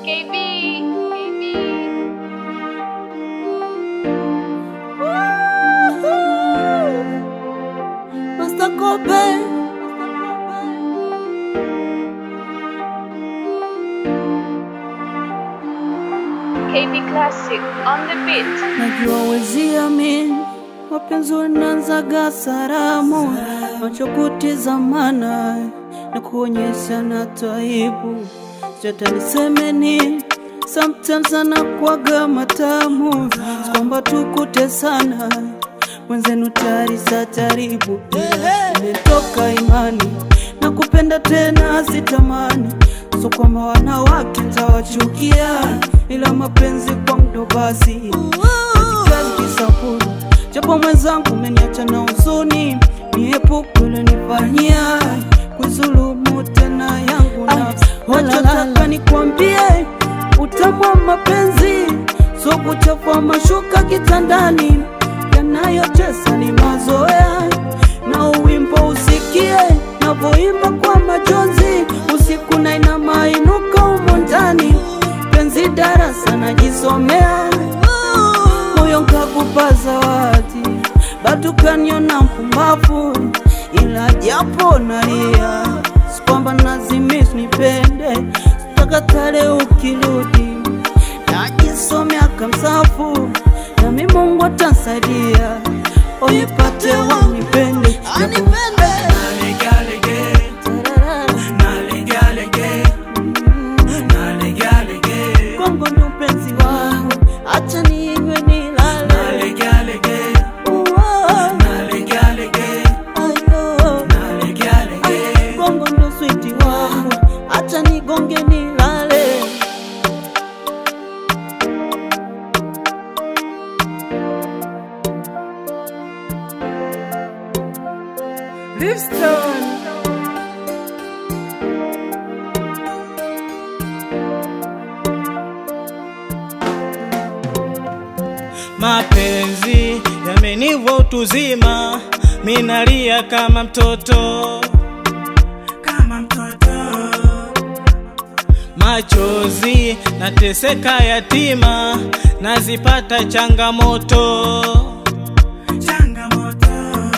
KB. KB. Master Kobe. KB Classic on the beat. Najua wezi amini mapenzi unaanzaga salamu, macho kutizamana na kuonyesha na taibu, sijata niseme nini, sometimes anakuwaga matamu, si kwamba tukutesana mwenzenu tayari za jaribu, imetoka imani na kupenda tena sitamani, so kwamba wanawake tawachukia, ila mapenzi kwa mdo basi kazi kisapuru, japo mwenzangu umeniacha na huzuni, niepuke ulinifanyia kuzulumu tena yangu nafsi. Nachotaka nikwambie, utamu wa mapenzi so kuchafua mashuka kitandani, yanayotesa ni mazoea na uwimbo usikie navyoimba kwa majonzi usiku na ina mainuka umo ndani penzi darasa najisomea moyo nkakupa zawadi bado kaniona mpumbavu ila japo nalia si kwamba nazimis nipende sitakatale ukirudi najisomea kamsafu nami mungu atansaidia unipate wanipende Kongo ndo mpenzi wangu, acha ninywe nilale. Uo, ayo. Kongo ndo switi wangu, acha nigonge nilale. Livingstone. Mapenzi yamenivwa utuzima, minalia kama mtoto, kama mtoto. Machozi nateseka yatima, nazipata changamoto, changamoto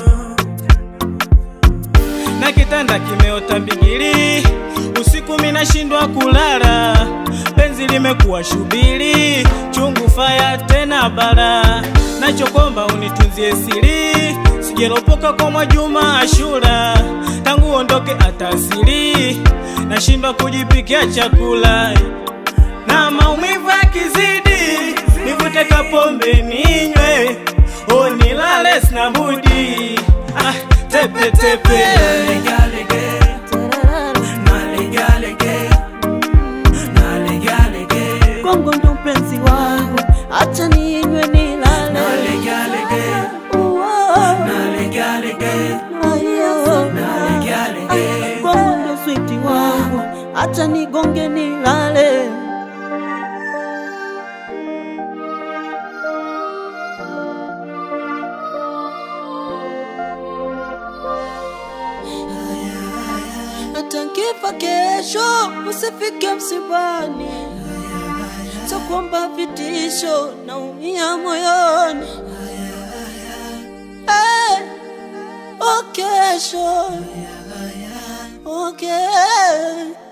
na kitanda kimeota mbigili, usiku minashindwa kulala, penzi limekuwa shubiri, chungu faya tena bara, nachokomba unitunzie siri, sijelopoka kwa Mwajuma Ashura, tangu ondoke atasiri, nashindwa kujipikia chakula na maumivu yakizidi, nivute kapombe ninywe, o nilale sina budi ah, tepe tepe Kongo ndo mpenzi wangu, acha ninywe nilale. Uo, ayo. Kongo ndo switi wangu, acha nigonge nilale. hata nkifa kesho usifike msibani, so kwamba vitisho naumia moyoni. Hey, oh kesho, okay.